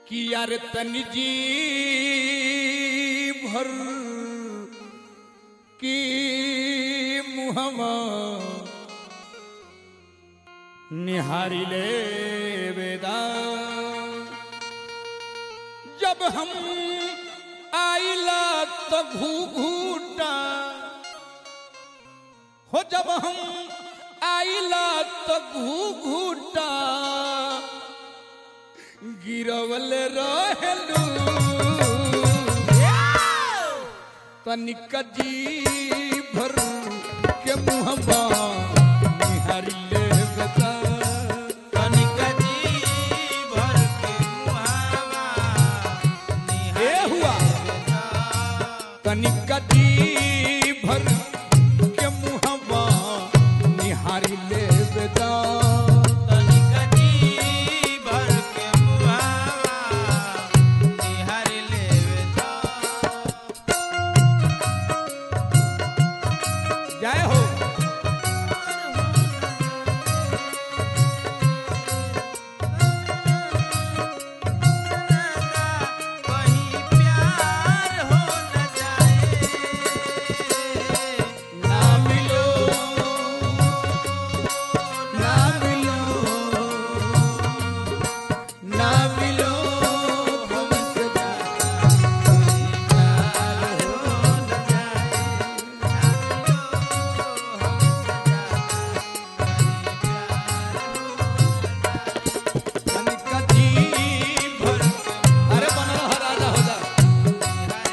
कि यार तनी जी भर की मुहमा निहारी ले वेदा जब हम आइला तो घू घूटा हो जब हम आइला तो घू घूटा गिरवल रहलू तनिक जी भर के मुहबा निहारी ले बता कनिक जी भर के मुहावा ए हुआ तनिक जी भर के मुहबा निहारी ले बता कनिक जी भर के मुहावा निहार लेवे ता जय हो कहीं प्यार हो न जाए ना मिलो ना मिलो ना मिलो हमसे तनिका जी भर अरे बनल ह राजा हो जा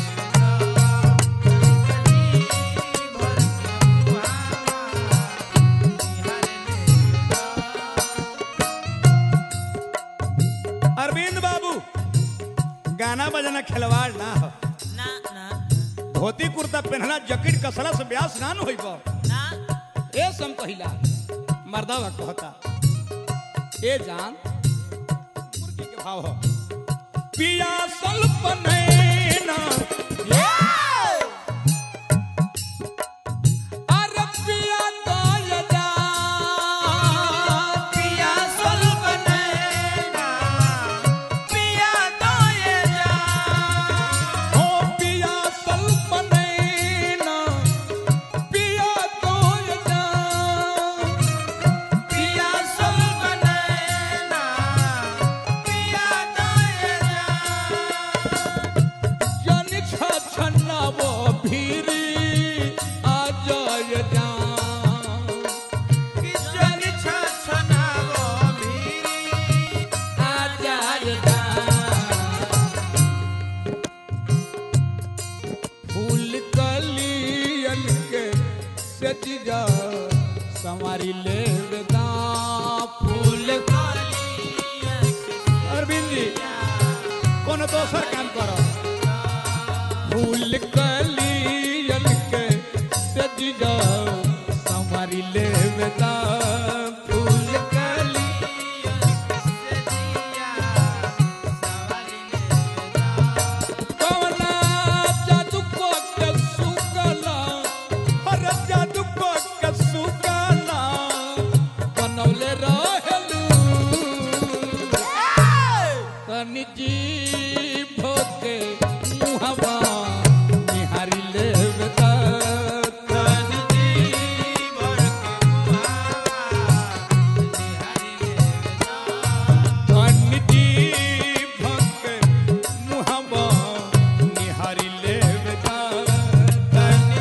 अरविंद बाबू गाना बजाना खिलवाड़ ना हो ना ना धोती कुर्ता पहनना जैकेट कसला से ब्यास ना न होई बा ना ए सम कहिला मर्दावा कहता ए जान मुर्गी के भाव हो पिया सल्पनैना अरे पिया दाय जा पिया स्वल्प नैना पिया दोये जा हो पिया सल्पनैना पिया दाय जा पिया स्वल्प नैना पिया दोये जा जन छछनावो भीरी आ जाय जा किजन छछनावो भीरी आचार्य फूल कलियन के सजिजा संवारी ले वेदा फूल अरविंद जी कोनो दोसर काम करो फूल कलियन के सजिजा संवारी ले वेदा फूल कली कवना जादू को कसुकला हर जादू को कसुकला बनौले रहेलू तनि जी भोके मुहवा निहारी ले बेटा तनि तनि जी भोके मुहवा निहारी ले बेटा तनि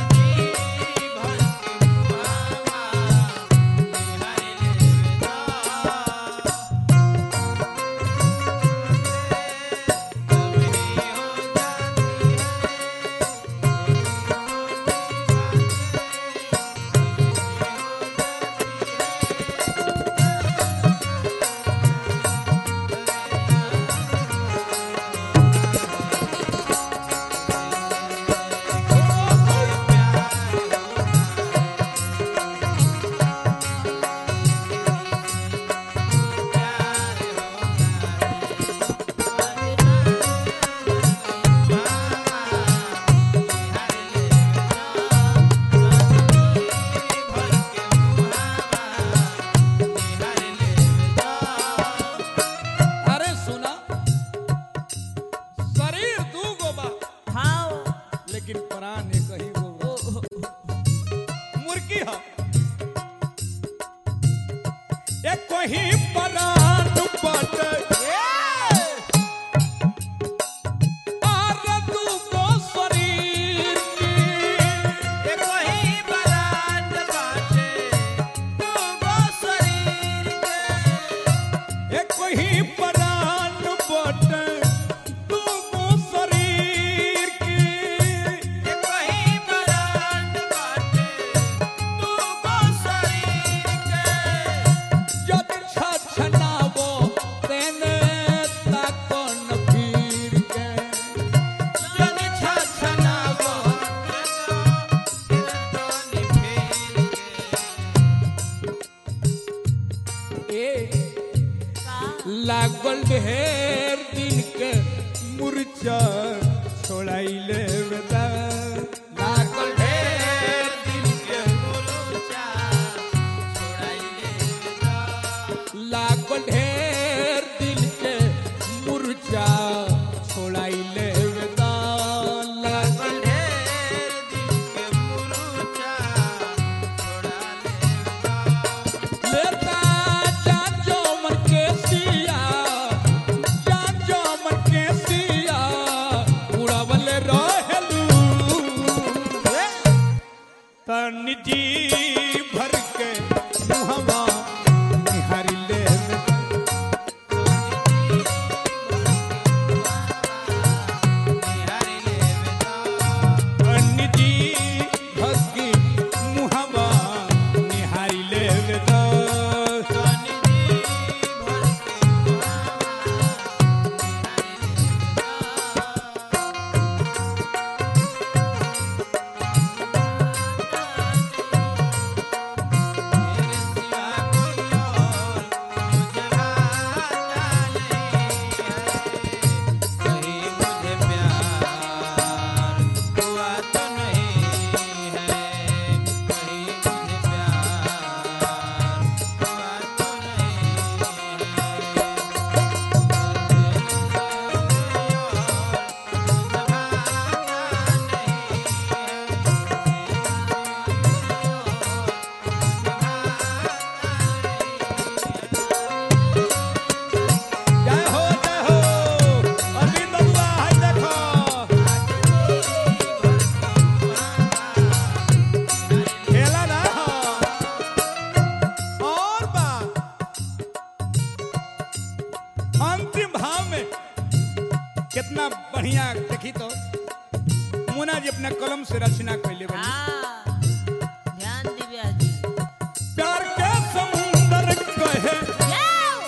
कितना बढ़िया देखी तो मुना जी अपना कलम से रचना कैले बनी हाँ ध्यान दी ब्याह जी प्यार के समुंदर कहे जाओ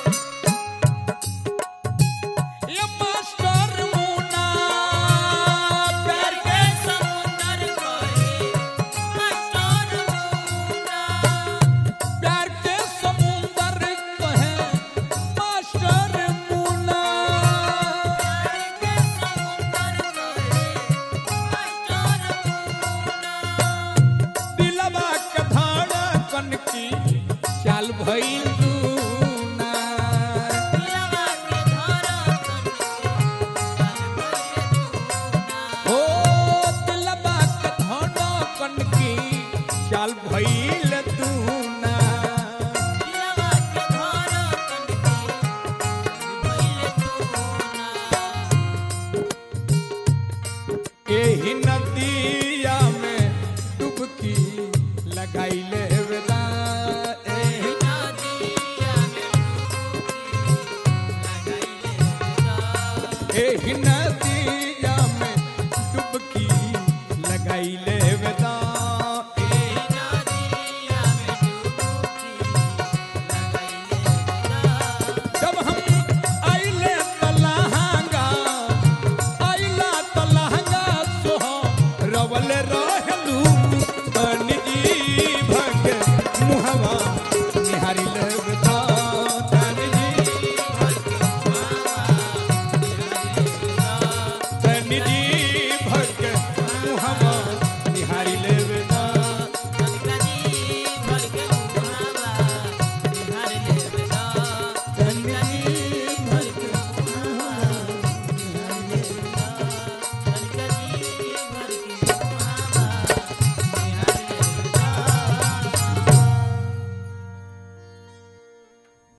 ये मास्टर मुना प्यार के समुंदर कोई मास्टर मुना प्यार के समुंदर कहे मास्टर मुना के समुंदर कोई मास्टर मुना दिलवा के धड़कन की चाल भइल दूना दिलवा के धरा ओ दिलवा के धड़कन की चाल भइल दूना दिलवा के धरा भइले तू एही नदिया में डुबकी लगाइले वेला एही एही नदिया